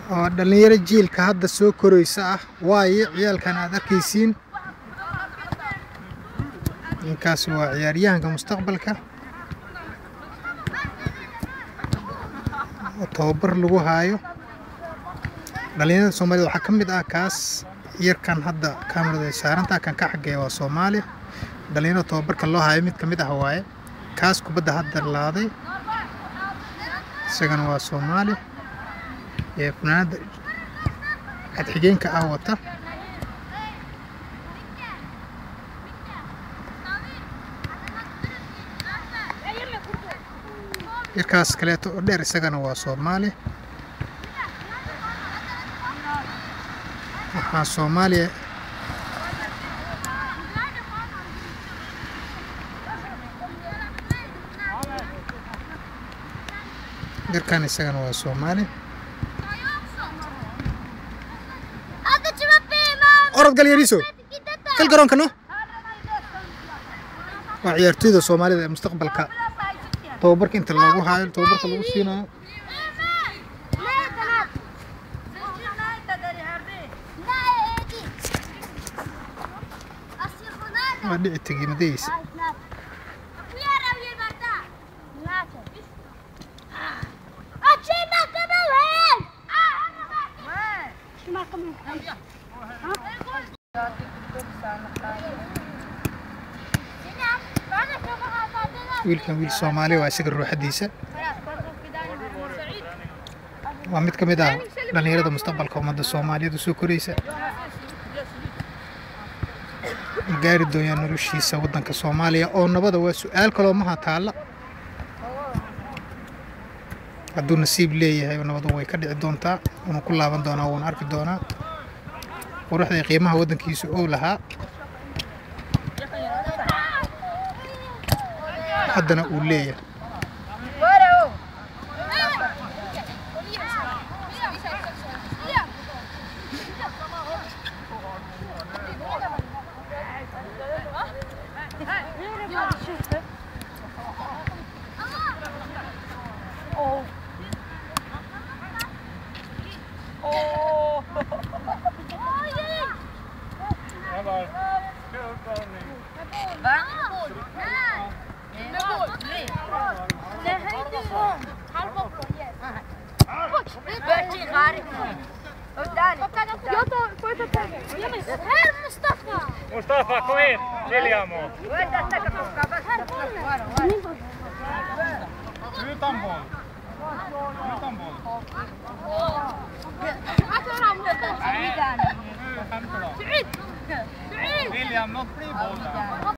oo dhalinyaro jiilka hadda soo koraysa ah waaye ciyaalkan aad arkaysiin ninkaas waa ciyaaryahanka mustaqbalka oo tababar lagu haayo dhalinyarada soomaalida waxaa ka mid ah kaas yarkan hadda kamarada saaranta kan ka xageeya waa soomaali dhalinyarada tababarka loo haayo mid ka mid ah waaye kaas kubadda hadda laaday isagana waa soomaali ee funaanada cadxigeenka ah wata yarkaas kaleeto oo dheer isagana waa soomaali waxaa soomaaliya yarkan isagana waa soomaali orod gal yariiso gal garoonka no waa ciyaartoyda soomaalida ee mustaqbalka tababarka inta loogu haayo tababarka lagu siinayo waa dhici tegimadaysa wiilkan wiil soomaali waa isaga ruuxadiisa waa mid ka mid ah dhalinyarada mustaqbalka ummadda soomaaliyeed soo koraysa ma gaari doonyaa noloshiisa waddanka soomaaliya oo nabada waa su-aal kaloo maha taalla hadduu nasiib leeyahay nabadu way ka dhici doontaa wuuna ku laaban doonaa wuuna arki doonaa quruxda iyo qiimaha waddankiisa oo lahaa haddana uu leeyahay Mustafa, kom in! Liljamo! Utan boll. Utan boll. Nej, nu skämtar de. William, låt bli bollen.